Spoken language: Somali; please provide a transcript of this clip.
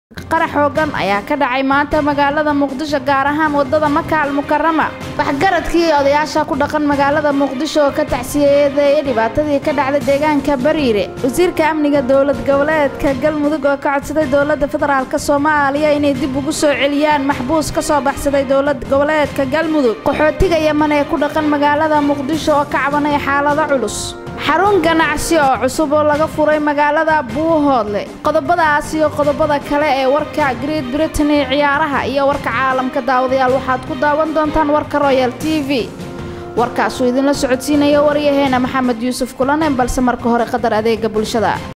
qarax xoogan ayaa ka dhacay maanta magaalada muqdisho gaar ahaan wadada maka al mukarama waxgaradkii odayaasha ku dhaqan magaalada muqdisho oo ka tacsiyeedeeyay dhibaatadii ka dhacday deegaanka bariire wasiirka amniga dowlad goboleedka galmudug oo ka codsaday dowlada federaalk soomaaliya inay dib ugu soo celiyaan maxbuus ka soo baxsaday dowlad goboleedka galmudug qaxootiga yeman ee ku dhaqan magaalada muqdisho oo ka cabanay xaalado culus xarun ganacsi oo cusub oo laga furay magaalada buuhoodle qodobadaas iyo qodobada kale ee warka great britain ee ciyaaraha iyo warka caalamka daawadayaal waxaad ku daawan doontaan warka royal t v warkaasuu idinla socodsiinaya waryaheena maxamed yuusuf kulanen balse marka hore qadar adeega bulshada